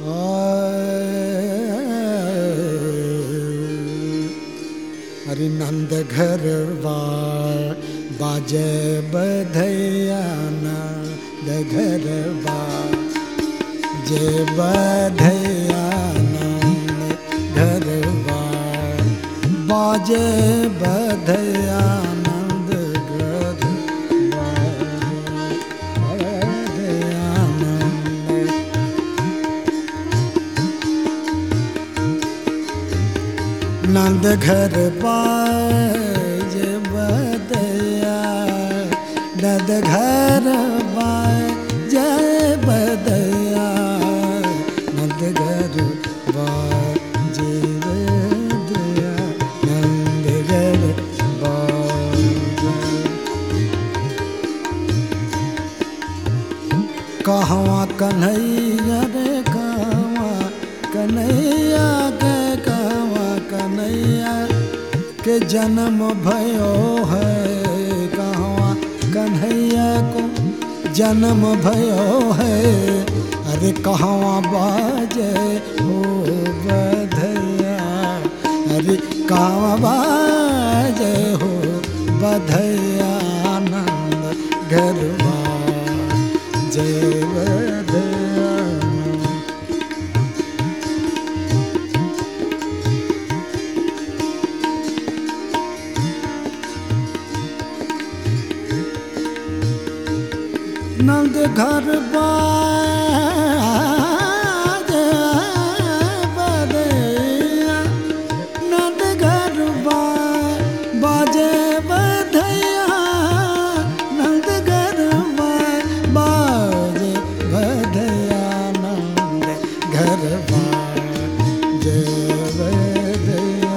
हरि नंद घर बाजे बधैया नंद घर जे बधैया नंद घर बाजे बधैया नंद घर बधैया नंद नंद घर बाज बदया नंद घर बाज बदया नंद घर बाज बदया नंद घर बाज कहवा कन्हैया रे कहवा कन्हैया के कहवा कन्हैया के जन्म भयो है कहवा कन्हैया को जन्म भयो है अरे कहवा बाजे हो बधैया अरे कहवा बाजे हो बधैया आनंद गरबा जय बधैया नंद घर बाज बधैया नंद घर बाजे बधैया नंद घर बाजे बधैया नंद घर बाजे बधैया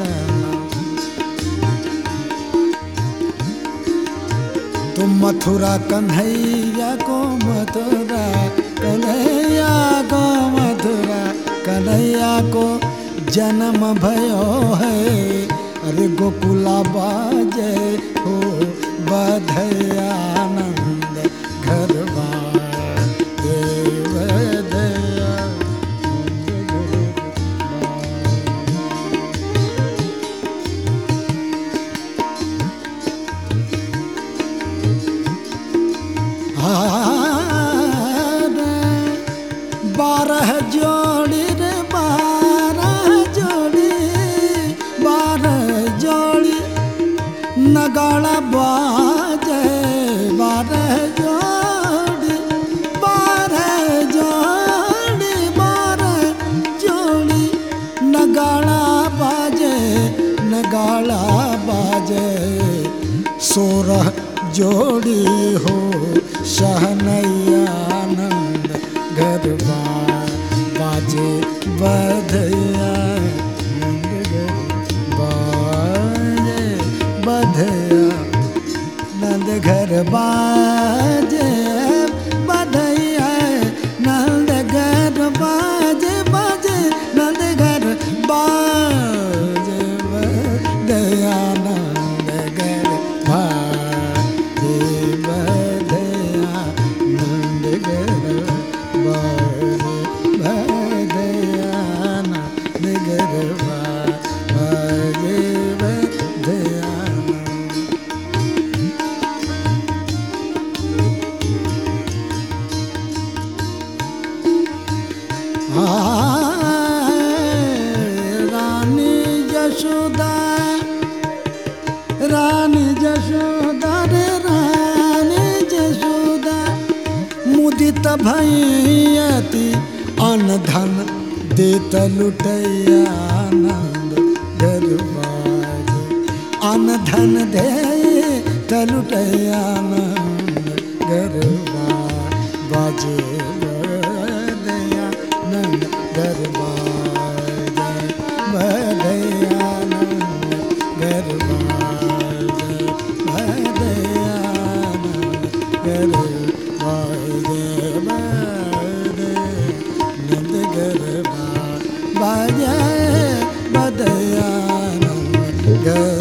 तुम मथुरा कन्हैया को मथुरा कन्हैया को मथुरा कन्हैया को जन्म भयो है अरे गोकुला बाजे हो बधैया आनंद घर बाजे बधैया बारह जोड़ी रे बारह जोड़ी बारह जोड़ी नगाड़ा बाजे बारह जोड़ी बारह जोड़ी बारह जोड़ी नगाड़ा बाजे नगाड़ा बाजे सोरह जोड़ी हो शहनैया आनंद गरबा बाजे बधैया नंद गरबा बाजे बधैया नंद घर बाजे बधैया नंद घर बाजे बाजे नंद घर बाजे बधैया नंद घर बाजे बधैया नंद घर बाजे बधैया नंद घर बाजे बधैया रानी जशोदा रानी जशोदा रे रानी जशोदा मुदित भैयती अन्न धन देत लुटैया आनंद गरबाज अन्न धन दे लुटैया आनंद गरबा बाजे बदया नंद गरबा बदया नंद गरबा बदया गरबा नंद गरबा बाजे बदया नंद